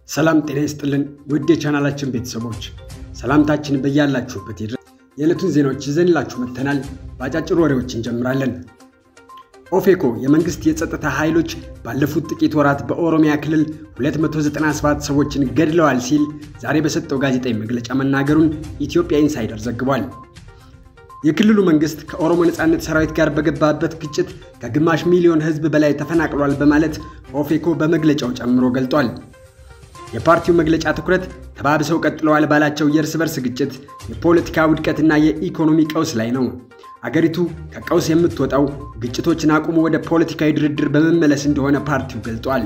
ሰላም ጤና ይስጥልን ውድ የቻናላችን ቤተሰቦች ሰላምታችን በያላችሁበት ይድረስ። የዕለቱን ዜናዎች ይዘንላችሁ መጥተናል። በአጫጭር ወሬዎች እንጀምራለን። ኦፌኮ የመንግስት የጸጥታ ኃይሎች ባለፉት ጥቂት ወራት በኦሮሚያ ክልል 297 ሰዎችን ገድለዋል ሲል ዛሬ በሰጠው ጋዜጣዊ መግለጫ መናገሩን ኢትዮጵያ ኢንሳይደር ዘግቧል። የክልሉ መንግስት ከኦሮሞ ነጻነት ሰራዊት ጋር በገባበት ግጭት ከግማሽ ሚሊዮን ሕዝብ በላይ ተፈናቅሏል በማለት ኦፌኮ በመግለጫው ጨምሮ ገልጧል። የፓርቲው መግለጫ ትኩረት ተባብሰው ቀጥለዋል ባላቸው የእርስ በርስ ግጭት፣ የፖለቲካ ውድቀትና የኢኮኖሚ ቀውስ ላይ ነው። አገሪቱ ከቀውስ የምትወጣው ግጭቶችን አቁሞ ወደ ፖለቲካዊ ድርድር በመመለስ እንደሆነ ፓርቲው ገልጧል።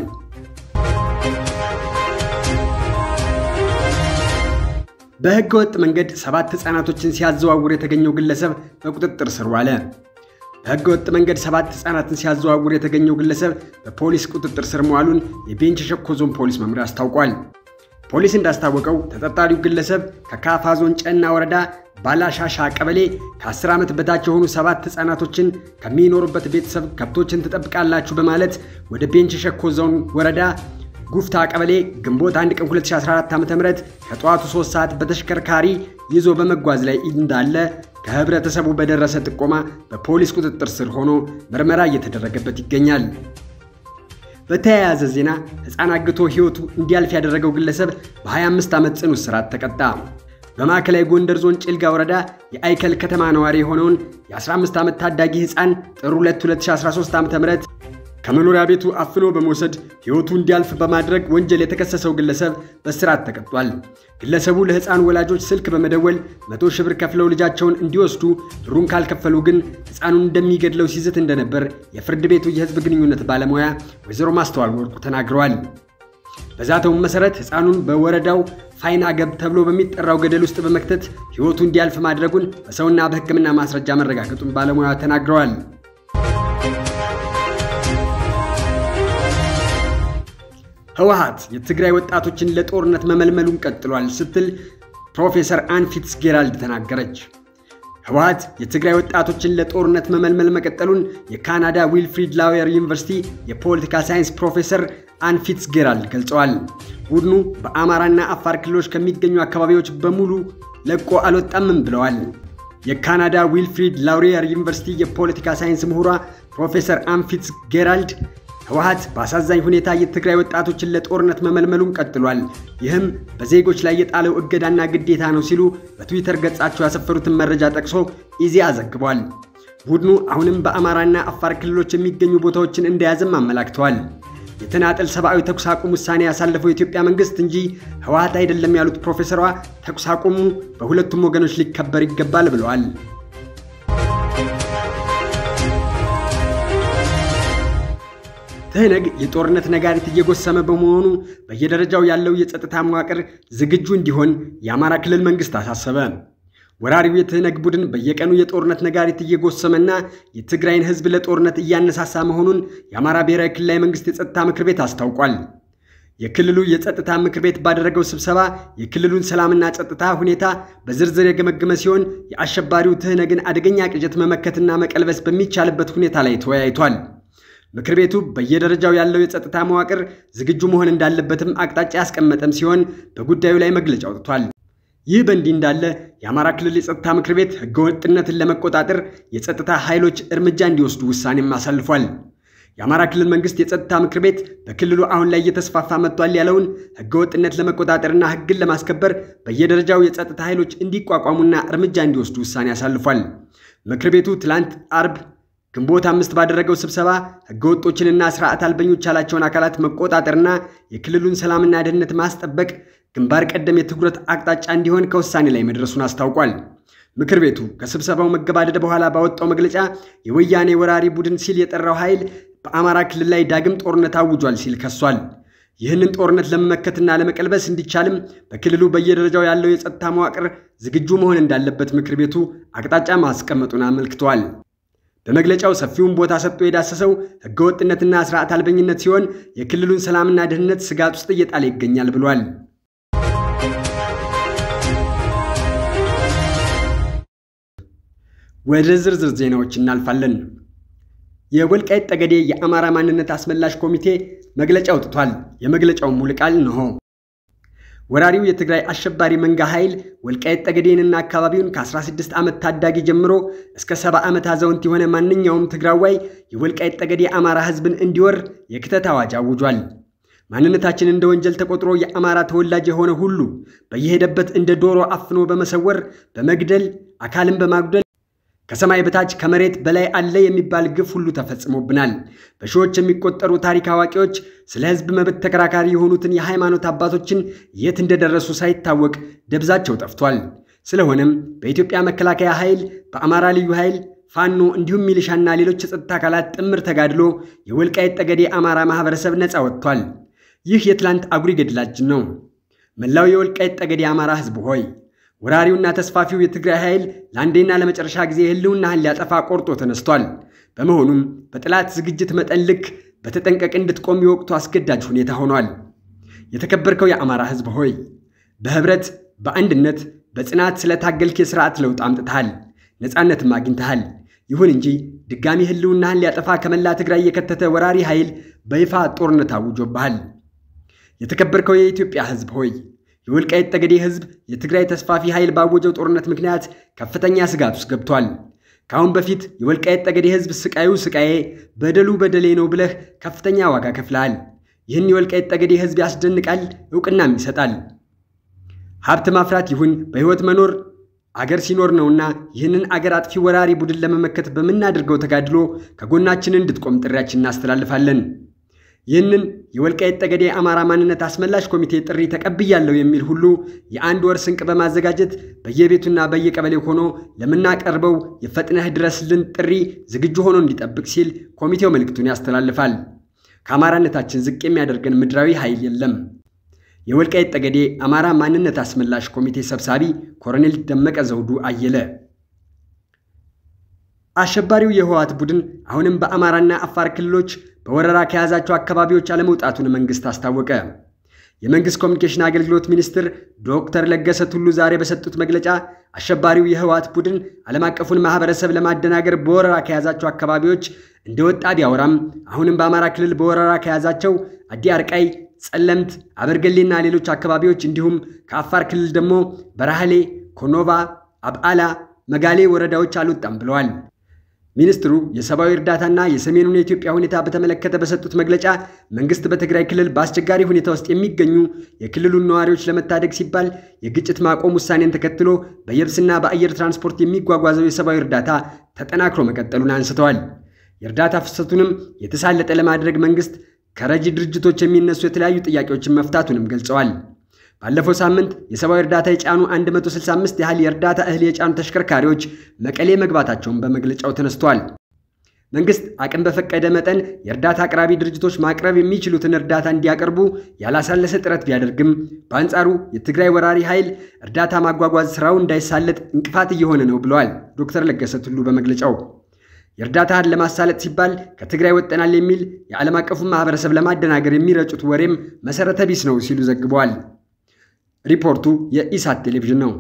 በሕገ ወጥ መንገድ ሰባት ሕፃናቶችን ሲያዘዋውር የተገኘው ግለሰብ በቁጥጥር ስር ዋለ። በሕገ ወጥ መንገድ ሰባት ሕፃናትን ሲያዘዋውር የተገኘው ግለሰብ በፖሊስ ቁጥጥር ስር መዋሉን የቤንች ሸኮ ዞን ፖሊስ መምሪያ አስታውቋል። ፖሊስ እንዳስታወቀው ተጠርጣሪው ግለሰብ ከካፋ ዞን ጨና ወረዳ ባላሻሻ ቀበሌ ከ10 ዓመት በታች የሆኑ ሰባት ሕፃናቶችን ከሚኖሩበት ቤተሰብ ከብቶችን ትጠብቃላችሁ በማለት ወደ ቤንች ሸኮ ዞን ወረዳ ጉፍታ ቀበሌ ግንቦት 1 ቀን 2014 ዓ.ም ከጠዋቱ 3 ሰዓት በተሽከርካሪ ይዞ በመጓዝ ላይ እንዳለ ከህብረተሰቡ በደረሰ ጥቆማ በፖሊስ ቁጥጥር ስር ሆኖ ምርመራ እየተደረገበት ይገኛል። በተያያዘ ዜና ሕፃን አግቶ ሕይወቱ እንዲያልፍ ያደረገው ግለሰብ በ25 ዓመት ጽኑ እስራት ተቀጣ። በማዕከላዊ ጎንደር ዞን ጭልጋ ወረዳ የአይከል ከተማ ነዋሪ የሆነውን የ15 ዓመት ታዳጊ ሕፃን ጥር 2 2013 ዓ.ም ከመኖሪያ ቤቱ አፍኖ በመውሰድ ሕይወቱ እንዲያልፍ በማድረግ ወንጀል የተከሰሰው ግለሰብ በእስራት ተቀጧል። ግለሰቡ ለሕፃኑ ወላጆች ስልክ በመደወል መቶ ሺህ ብር ከፍለው ልጃቸውን እንዲወስዱ ብሩን ካልከፈሉ ግን ሕፃኑን እንደሚገድለው ሲዝት እንደነበር የፍርድ ቤቱ የሕዝብ ግንኙነት ባለሙያ ወይዘሮ ማስተዋል ወርቁ ተናግረዋል። በዛተውም መሠረት ሕፃኑን በወረዳው ፋይና ገብ ተብሎ በሚጠራው ገደል ውስጥ በመክተት ሕይወቱ እንዲያልፍ ማድረጉን በሰውና በሕክምና ማስረጃ መረጋገጡን ባለሙያ ተናግረዋል። ህወሓት የትግራይ ወጣቶችን ለጦርነት መመልመሉን ቀጥሏል ስትል ፕሮፌሰር አን ፊትዝጌራልድ ተናገረች። ህወሓት የትግራይ ወጣቶችን ለጦርነት መመልመል መቀጠሉን የካናዳ ዊልፍሪድ ላዌር ዩኒቨርሲቲ የፖለቲካ ሳይንስ ፕሮፌሰር አን ፊትዝጌራልድ ገልጸዋል። ቡድኑ በአማራና አፋር ክልሎች ከሚገኙ አካባቢዎች በሙሉ ለቆ አልወጣምም ብለዋል። የካናዳ ዊልፍሪድ ላውሪየር ዩኒቨርሲቲ የፖለቲካ ሳይንስ ምሁሯ ፕሮፌሰር አን ፊትዝጌራልድ ህወሓት በአሳዛኝ ሁኔታ የትግራይ ወጣቶችን ለጦርነት መመልመሉን ቀጥሏል። ይህም በዜጎች ላይ የጣለው እገዳና ግዴታ ነው ሲሉ በትዊተር ገጻቸው ያሰፈሩትን መረጃ ጠቅሶ ኢዜአ ዘግቧል። ቡድኑ አሁንም በአማራና አፋር ክልሎች የሚገኙ ቦታዎችን እንደያዘም አመላክተዋል። የተናጠል ሰብአዊ ተኩስ አቁም ውሳኔ ያሳለፈው የኢትዮጵያ መንግስት እንጂ ህወሓት አይደለም ያሉት ፕሮፌሰሯ ተኩስ አቁሙ በሁለቱም ወገኖች ሊከበር ይገባል ብለዋል። ትህነግ የጦርነት ነጋሪት እየጎሰመ በመሆኑ በየደረጃው ያለው የጸጥታ መዋቅር ዝግጁ እንዲሆን የአማራ ክልል መንግስት አሳሰበ። ወራሪው የትህነግ ቡድን በየቀኑ የጦርነት ነጋሪት እየጎሰመና የትግራይን ህዝብ ለጦርነት እያነሳሳ መሆኑን የአማራ ብሔራዊ ክልላዊ መንግስት የጸጥታ ምክር ቤት አስታውቋል። የክልሉ የጸጥታ ምክር ቤት ባደረገው ስብሰባ የክልሉን ሰላምና ጸጥታ ሁኔታ በዝርዝር የገመገመ ሲሆን የአሸባሪው ትህነግን አደገኛ ቅዠት መመከትና መቀልበስ በሚቻልበት ሁኔታ ላይ ተወያይቷል። ምክር ቤቱ በየደረጃው ያለው የጸጥታ መዋቅር ዝግጁ መሆን እንዳለበትም አቅጣጫ ያስቀመጠም ሲሆን በጉዳዩ ላይ መግለጫ አውጥቷል። ይህ በእንዲህ እንዳለ የአማራ ክልል የጸጥታ ምክር ቤት ህገወጥነትን ለመቆጣጠር የጸጥታ ኃይሎች እርምጃ እንዲወስዱ ውሳኔም አሳልፏል። የአማራ ክልል መንግስት የጸጥታ ምክር ቤት በክልሉ አሁን ላይ እየተስፋፋ መጥቷል ያለውን ህገወጥነት ለመቆጣጠርና ህግን ለማስከበር በየደረጃው የጸጥታ ኃይሎች እንዲቋቋሙና እርምጃ እንዲወስዱ ውሳኔ አሳልፏል። ምክር ቤቱ ትላንት አርብ ግንቦት አምስት ባደረገው ስብሰባ ህገወጦችንና ስርዓት አልበኞች ያላቸውን አካላት መቆጣጠርና የክልሉን ሰላምና ደህንነት ማስጠበቅ ግንባር ቀደም የትኩረት አቅጣጫ እንዲሆን ከውሳኔ ላይ መድረሱን አስታውቋል። ምክር ቤቱ ከስብሰባው መገባደድ በኋላ ባወጣው መግለጫ የወያኔ ወራሪ ቡድን ሲል የጠራው ኃይል በአማራ ክልል ላይ ዳግም ጦርነት አውጇል ሲል ከሷል። ይህንን ጦርነት ለመመከትና ለመቀልበስ እንዲቻልም በክልሉ በየደረጃው ያለው የጸጥታ መዋቅር ዝግጁ መሆን እንዳለበት ምክር ቤቱ አቅጣጫ ማስቀመጡን አመልክተዋል። በመግለጫው ሰፊውን ቦታ ሰጥቶ የዳሰሰው ህገወጥነትና ስርዓት አልበኝነት ሲሆን የክልሉን ሰላምና ደህንነት ስጋት ውስጥ እየጣለ ይገኛል ብሏል። ወደ ዝርዝር ዜናዎች እናልፋለን። የወልቃይት ጠገዴ የአማራ ማንነት አስመላሽ ኮሚቴ መግለጫ አውጥቷል። የመግለጫው ሙሉ ቃል እንሆ። ወራሪው የትግራይ አሸባሪ መንጋ ኃይል ወልቃይት ጠገዴንና አካባቢውን ከ16 ዓመት ታዳጊ ጀምሮ እስከ 70 ዓመት አዛውንት የሆነ ማንኛውም ትግራዋይ የወልቃይት ጠገዴ አማራ ሕዝብን እንዲወር የክተት አዋጅ አውጇል። ማንነታችን እንደ ወንጀል ተቆጥሮ የአማራ ተወላጅ የሆነ ሁሉ በየሄደበት እንደ ዶሮ አፍኖ በመሰወር በመግደል አካልን በማጉደል ከሰማይ በታች ከመሬት በላይ አለ የሚባል ግፍ ሁሉ ተፈጽሞብናል። በሺዎች የሚቆጠሩ ታሪክ አዋቂዎች ስለ ሕዝብ መብት ተከራካሪ የሆኑትን የሃይማኖት አባቶችን የት እንደደረሱ ሳይታወቅ ደብዛቸው ጠፍቷል። ስለሆነም በኢትዮጵያ መከላከያ ኃይል፣ በአማራ ልዩ ኃይል፣ ፋኖ እንዲሁም ሚሊሻና ሌሎች የጸጥታ አካላት ጥምር ተጋድሎ የወልቃይት ጠገዴ አማራ ማህበረሰብ ነፃ ወጥቷል። ይህ የትላንት አጉሪ ገድላችን ነው። መላው የወልቃይት ጠገዴ አማራ ሕዝብ ሆይ ወራሪውና ተስፋፊው የትግራይ ኃይል ለአንዴና ለመጨረሻ ጊዜ ህልውናህን ሊያጠፋ ቆርጦ ተነስቷል። በመሆኑም በጠላት ዝግጅት መጠን ልክ በተጠንቀቅ እንድትቆም የወቅቱ አስገዳጅ ሁኔታ ሆኗል። የተከበርከው የአማራ ሕዝብ ሆይ በህብረት በአንድነት በጽናት ስለታገልክ የሥርዓት ለውጥ አምጥተሃል፣ ነፃነትም አግኝተሃል። ይሁን እንጂ ድጋሚ ህልውናህን ሊያጠፋ ከመላ ትግራይ የከተተ ወራሪ ኃይል በይፋ ጦርነት አውጆብሃል። የተከበርከው የኢትዮጵያ ሕዝብ ሆይ የወልቃይት ጠገዴ ህዝብ የትግራይ ተስፋፊ ኃይል ባወጀው ጦርነት ምክንያት ከፍተኛ ስጋት ውስጥ ገብቷል። ከአሁን በፊት የወልቃይት ጠገዴ ህዝብ ስቃዩ ስቃዬ፣ በደሉ በደሌ ነው ብለህ ከፍተኛ ዋጋ ከፍለሃል። ይህን የወልቃይት ጠገዴ ህዝብ ያስደንቃል፣ እውቅናም ይሰጣል። ሀብት ማፍራት ይሁን በሕይወት መኖር አገር ሲኖር ነውና ይህንን አገር አጥፊ ወራሪ ቡድን ለመመከት በምናደርገው ተጋድሎ ከጎናችን እንድትቆም ጥሪያችን እናስተላልፋለን። ይህንን የወልቃይት ጠገዴ አማራ ማንነት አስመላሽ ኮሚቴ ጥሪ ተቀብያለሁ የሚል ሁሉ የአንድ ወር ስንቅ በማዘጋጀት በየቤቱና በየቀበሌው ሆኖ ለምናቀርበው የፈጥነህ ድረስልን ጥሪ ዝግጁ ሆኖ እንዲጠብቅ ሲል ኮሚቴው መልእክቱን ያስተላልፋል። ከአማራነታችን ዝቅ የሚያደርገን ምድራዊ ኃይል የለም። የወልቃይት ጠገዴ አማራ ማንነት አስመላሽ ኮሚቴ ሰብሳቢ ኮሎኔል ደመቀ ዘውዱ አየለ። አሸባሪው የህወሓት ቡድን አሁንም በአማራና አፋር ክልሎች በወረራ ከያዛቸው አካባቢዎች አለመውጣቱን መንግስት አስታወቀ። የመንግስት ኮሚኒኬሽን አገልግሎት ሚኒስትር ዶክተር ለገሰ ቱሉ ዛሬ በሰጡት መግለጫ አሸባሪው የህወሓት ቡድን ዓለም አቀፉን ማህበረሰብ ለማደናገር በወረራ ከያዛቸው አካባቢዎች እንደወጣ ቢያወራም አሁንም በአማራ ክልል በወረራ ከያዛቸው አዲ አርቃይ፣ ጸለምት፣ አበርገሌና ሌሎች አካባቢዎች እንዲሁም ከአፋር ክልል ደግሞ በራህሌ፣ ኮኖባ፣ አብዓላ፣ መጋሌ ወረዳዎች አልወጣም ብለዋል። ሚኒስትሩ የሰብአዊ እርዳታና የሰሜኑን የኢትዮጵያ ሁኔታ በተመለከተ በሰጡት መግለጫ መንግስት በትግራይ ክልል በአስቸጋሪ ሁኔታ ውስጥ የሚገኙ የክልሉን ነዋሪዎች ለመታደግ ሲባል የግጭት ማቆም ውሳኔን ተከትሎ በየብስና በአየር ትራንስፖርት የሚጓጓዘው የሰብአዊ እርዳታ ተጠናክሮ መቀጠሉን አንስተዋል። የእርዳታ ፍሰቱንም የተሳለጠ ለማድረግ መንግስት ከረጂ ድርጅቶች የሚነሱ የተለያዩ ጥያቄዎችን መፍታቱንም ገልጸዋል። ባለፈው ሳምንት የሰብአዊ እርዳታ የጫኑ 165 ያህል የእርዳታ እህል የጫኑ ተሽከርካሪዎች መቀሌ መግባታቸውን በመግለጫው ተነስቷል። መንግስት አቅም በፈቀደ መጠን የእርዳታ አቅራቢ ድርጅቶች ማቅረብ የሚችሉትን እርዳታ እንዲያቀርቡ ያላሳለሰ ጥረት ቢያደርግም በአንጻሩ የትግራይ ወራሪ ኃይል እርዳታ ማጓጓዝ ስራው እንዳይሳለጥ እንቅፋት እየሆነ ነው ብለዋል ዶክተር ለገሰ ቱሉ በመግለጫው። የእርዳታን ለማሳለጥ ሲባል ከትግራይ ወጠናል የሚል የዓለም አቀፉን ማህበረሰብ ለማደናገር የሚረጩት ወሬም መሰረተ ቢስ ነው ሲሉ ዘግበዋል። ሪፖርቱ የኢሳት ቴሌቪዥን ነው።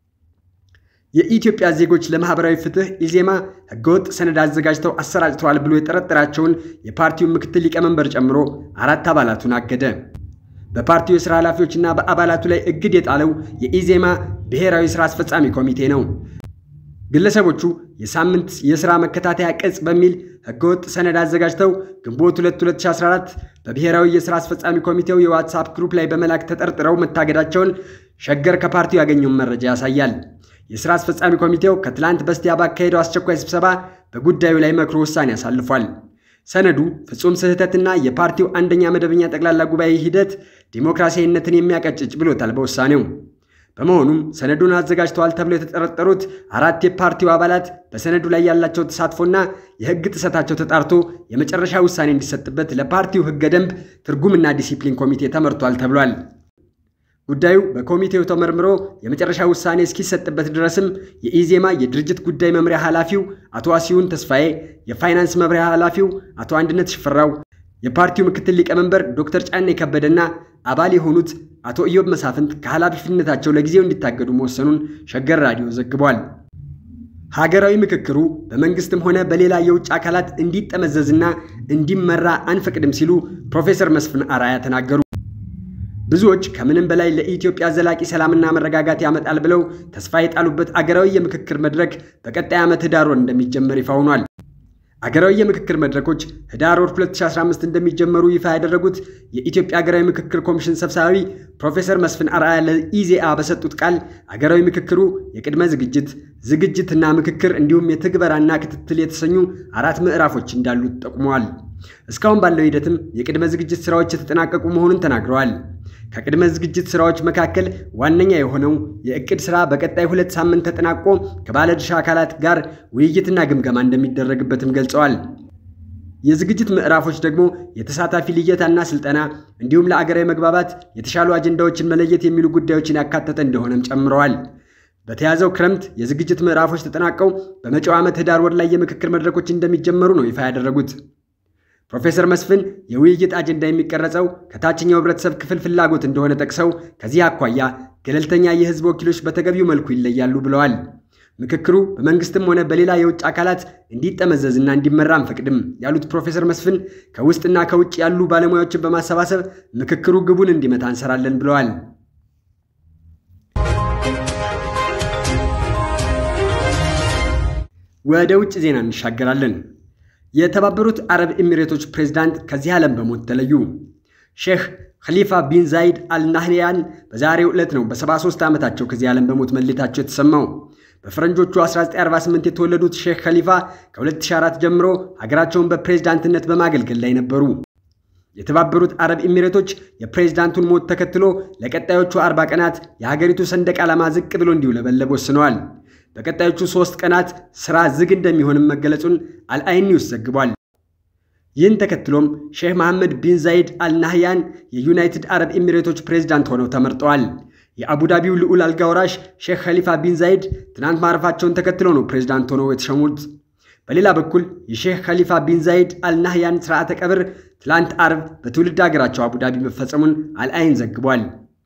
የኢትዮጵያ ዜጎች ለማህበራዊ ፍትህ ኢዜማ ህገወጥ ሰነድ አዘጋጅተው አሰራጭተዋል ብሎ የጠረጠራቸውን የፓርቲውን ምክትል ሊቀመንበር ጨምሮ አራት አባላቱን አገደ። በፓርቲው የሥራ ኃላፊዎችና በአባላቱ ላይ እግድ የጣለው የኢዜማ ብሔራዊ ሥራ አስፈጻሚ ኮሚቴ ነው። ግለሰቦቹ የሳምንት የሥራ መከታተያ ቅጽ በሚል ህገወጥ ሰነድ አዘጋጅተው ግንቦት 2 2014 በብሔራዊ የሥራ አስፈጻሚ ኮሚቴው የዋትሳፕ ግሩፕ ላይ በመላክ ተጠርጥረው መታገዳቸውን ሸገር ከፓርቲው ያገኘውን መረጃ ያሳያል። የሥራ አስፈጻሚ ኮሚቴው ከትላንት በስቲያ ባካሄደው አስቸኳይ ስብሰባ በጉዳዩ ላይ መክሮ ውሳኔ አሳልፏል። ሰነዱ ፍጹም ስህተትና የፓርቲው አንደኛ መደበኛ ጠቅላላ ጉባኤ ሂደት ዲሞክራሲያዊነትን የሚያቀጭጭ ብሎታል በውሳኔው። በመሆኑም ሰነዱን አዘጋጅተዋል ተብለው የተጠረጠሩት አራት የፓርቲው አባላት በሰነዱ ላይ ያላቸው ተሳትፎና የሕግ ጥሰታቸው ተጣርቶ የመጨረሻ ውሳኔ እንዲሰጥበት ለፓርቲው ሕገ ደንብ ትርጉምና ዲሲፕሊን ኮሚቴ ተመርቷል ተብሏል። ጉዳዩ በኮሚቴው ተመርምሮ የመጨረሻ ውሳኔ እስኪሰጥበት ድረስም የኢዜማ የድርጅት ጉዳይ መምሪያ ኃላፊው አቶ አሲዩን ተስፋዬ፣ የፋይናንስ መምሪያ ኃላፊው አቶ አንድነት ሽፈራው፣ የፓርቲው ምክትል ሊቀመንበር ዶክተር ጫኔ ከበደና አባል የሆኑት አቶ ኢዮብ መሳፍንት ከኃላፊነታቸው ለጊዜው እንዲታገዱ መወሰኑን ሸገር ራዲዮ ዘግቧል። ሀገራዊ ምክክሩ በመንግስትም ሆነ በሌላ የውጭ አካላት እንዲጠመዘዝና እንዲመራ አንፈቅድም ሲሉ ፕሮፌሰር መስፍን አራያ ተናገሩ። ብዙዎች ከምንም በላይ ለኢትዮጵያ ዘላቂ ሰላምና መረጋጋት ያመጣል ብለው ተስፋ የጣሉበት አገራዊ የምክክር መድረክ በቀጣይ ዓመት ህዳር ወር እንደሚጀመር ይፋ ሆኗል። አገራዊ የምክክር መድረኮች ህዳር ወር 2015 እንደሚጀመሩ ይፋ ያደረጉት የኢትዮጵያ ሀገራዊ ምክክር ኮሚሽን ሰብሳቢ ፕሮፌሰር መስፍን አርአያ ለኢዜአ በሰጡት ቃል አገራዊ ምክክሩ የቅድመ ዝግጅት፣ ዝግጅትና ምክክር እንዲሁም የትግበራና ክትትል የተሰኙ አራት ምዕራፎች እንዳሉት ጠቁመዋል። እስካሁን ባለው ሂደትም የቅድመ ዝግጅት ስራዎች የተጠናቀቁ መሆኑን ተናግረዋል። ከቅድመ ዝግጅት ስራዎች መካከል ዋነኛ የሆነው የእቅድ ስራ በቀጣይ ሁለት ሳምንት ተጠናቆ ከባለድርሻ አካላት ጋር ውይይትና ግምገማ እንደሚደረግበትም ገልጸዋል። የዝግጅት ምዕራፎች ደግሞ የተሳታፊ ልየታና ስልጠና እንዲሁም ለአገራዊ መግባባት የተሻሉ አጀንዳዎችን መለየት የሚሉ ጉዳዮችን ያካተተ እንደሆነም ጨምረዋል። በተያዘው ክረምት የዝግጅት ምዕራፎች ተጠናቀው በመጪው ዓመት ህዳር ወር ላይ የምክክር መድረኮች እንደሚጀመሩ ነው ይፋ ያደረጉት። ፕሮፌሰር መስፍን የውይይት አጀንዳ የሚቀረጸው ከታችኛው ህብረተሰብ ክፍል ፍላጎት እንደሆነ ጠቅሰው ከዚህ አኳያ ገለልተኛ የህዝብ ወኪሎች በተገቢው መልኩ ይለያሉ ብለዋል። ምክክሩ በመንግስትም ሆነ በሌላ የውጭ አካላት እንዲጠመዘዝና እንዲመራ አንፈቅድም ያሉት ፕሮፌሰር መስፍን ከውስጥና ከውጭ ያሉ ባለሙያዎችን በማሰባሰብ ምክክሩ ግቡን እንዲመታ እንሰራለን ብለዋል። ወደ ውጭ ዜና እንሻገራለን። የተባበሩት አረብ ኤሚሬቶች ፕሬዝዳንት ከዚህ ዓለም በሞት ተለዩ። ሼህ ኸሊፋ ቢን ዛይድ አልናህያን በዛሬው ዕለት ነው በ73 ዓመታቸው ከዚህ ዓለም በሞት መለየታቸው የተሰማው። በፈረንጆቹ 1948 የተወለዱት ሼህ ኸሊፋ ከ2004 ጀምሮ ሀገራቸውን በፕሬዝዳንትነት በማገልገል ላይ ነበሩ። የተባበሩት አረብ ኤሚሬቶች የፕሬዝዳንቱን ሞት ተከትሎ ለቀጣዮቹ 40 ቀናት የሀገሪቱ ሰንደቅ ዓላማ ዝቅ ብሎ እንዲውለበለብ ወስነዋል። በቀጣዮቹ ሶስት ቀናት ሥራ ዝግ እንደሚሆንም መገለጹን አልአይን ኒውስ ዘግቧል። ይህን ተከትሎም ሼህ መሐመድ ቢን ዛይድ አልናህያን የዩናይትድ አረብ ኤሚሬቶች ፕሬዝዳንት ሆነው ተመርጠዋል። የአቡዳቢው ልዑል አልጋ ወራሽ ሼህ ኸሊፋ ቢን ዛይድ ትናንት ማረፋቸውን ተከትሎ ነው ፕሬዝዳንት ሆነው የተሸሙት። በሌላ በኩል የሼህ ኸሊፋ ቢን ዛይድ አልናህያን ስርዓተ ቀብር ትላንት አርብ በትውልድ ሀገራቸው አቡዳቢ መፈጸሙን አልአይን ዘግቧል።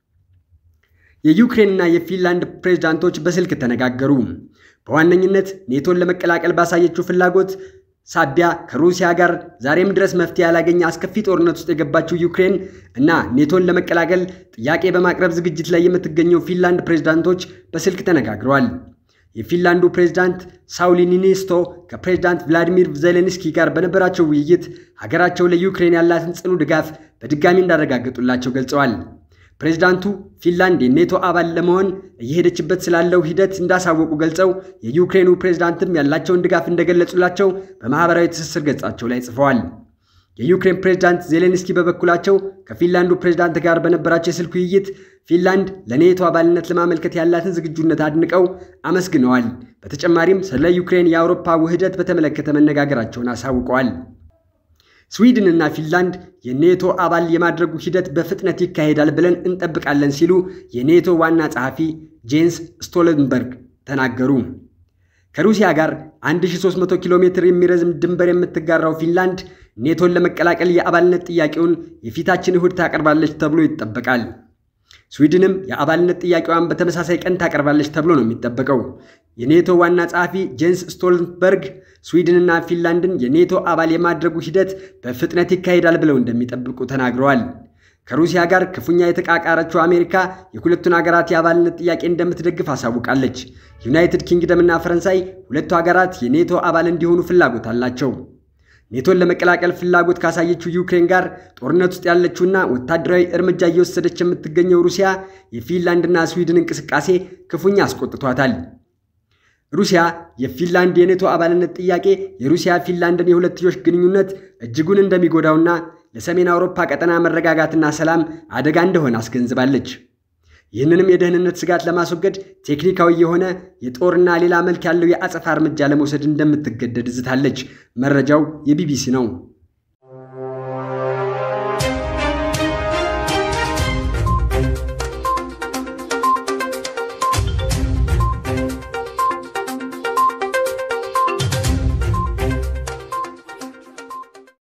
የዩክሬንና የፊንላንድ ፕሬዝዳንቶች በስልክ ተነጋገሩ። በዋነኝነት ኔቶን ለመቀላቀል ባሳየችው ፍላጎት ሳቢያ ከሩሲያ ጋር ዛሬም ድረስ መፍትሄ ያላገኘ አስከፊ ጦርነት ውስጥ የገባችው ዩክሬን እና ኔቶን ለመቀላቀል ጥያቄ በማቅረብ ዝግጅት ላይ የምትገኘው ፊንላንድ ፕሬዝዳንቶች በስልክ ተነጋግረዋል። የፊንላንዱ ፕሬዝዳንት ሳውሊ ኒኒስቶ ከፕሬዝዳንት ቭላዲሚር ዜሌንስኪ ጋር በነበራቸው ውይይት ሀገራቸው ለዩክሬን ያላትን ጽኑ ድጋፍ በድጋሚ እንዳረጋገጡላቸው ገልጸዋል። ፕሬዝዳንቱ ፊንላንድ የኔቶ አባል ለመሆን እየሄደችበት ስላለው ሂደት እንዳሳወቁ ገልጸው የዩክሬኑ ፕሬዝዳንትም ያላቸውን ድጋፍ እንደገለጹላቸው በማኅበራዊ ትስስር ገጻቸው ላይ ጽፈዋል። የዩክሬን ፕሬዝዳንት ዜሌንስኪ በበኩላቸው ከፊንላንዱ ፕሬዝዳንት ጋር በነበራቸው የስልክ ውይይት ፊንላንድ ለኔቶ አባልነት ለማመልከት ያላትን ዝግጁነት አድንቀው አመስግነዋል። በተጨማሪም ስለ ዩክሬን የአውሮፓ ውህደት በተመለከተ መነጋገራቸውን አሳውቀዋል። ስዊድን እና ፊንላንድ የኔቶ አባል የማድረጉ ሂደት በፍጥነት ይካሄዳል ብለን እንጠብቃለን ሲሉ የኔቶ ዋና ጸሐፊ ጄንስ ስቶልተንበርግ ተናገሩ። ከሩሲያ ጋር 1300 ኪሎ ሜትር የሚረዝም ድንበር የምትጋራው ፊንላንድ ኔቶን ለመቀላቀል የአባልነት ጥያቄውን የፊታችን እሁድ ታቀርባለች ተብሎ ይጠበቃል። ስዊድንም የአባልነት ጥያቄዋን በተመሳሳይ ቀን ታቀርባለች ተብሎ ነው የሚጠበቀው። የኔቶ ዋና ጸሐፊ ጄንስ ስቶልተንበርግ ስዊድንና ፊንላንድን የኔቶ አባል የማድረጉ ሂደት በፍጥነት ይካሄዳል ብለው እንደሚጠብቁ ተናግረዋል። ከሩሲያ ጋር ክፉኛ የተቃቃረችው አሜሪካ የሁለቱን ሀገራት የአባልነት ጥያቄ እንደምትደግፍ አሳውቃለች። ዩናይትድ ኪንግደምና ፈረንሳይ ሁለቱ ሀገራት የኔቶ አባል እንዲሆኑ ፍላጎት አላቸው። ኔቶን ለመቀላቀል ፍላጎት ካሳየችው ዩክሬን ጋር ጦርነት ውስጥ ያለችውና ወታደራዊ እርምጃ እየወሰደች የምትገኘው ሩሲያ የፊንላንድና ስዊድን እንቅስቃሴ ክፉኛ አስቆጥቷታል። ሩሲያ የፊንላንድ የኔቶ አባልነት ጥያቄ የሩሲያ ፊንላንድን የሁለትዮሽ ግንኙነት እጅጉን እንደሚጎዳውና ለሰሜን አውሮፓ ቀጠና መረጋጋትና ሰላም አደጋ እንደሆነ አስገንዝባለች። ይህንንም የደህንነት ስጋት ለማስወገድ ቴክኒካዊ የሆነ የጦርና ሌላ መልክ ያለው የአጸፋ እርምጃ ለመውሰድ እንደምትገደድ ዝታለች። መረጃው የቢቢሲ ነው።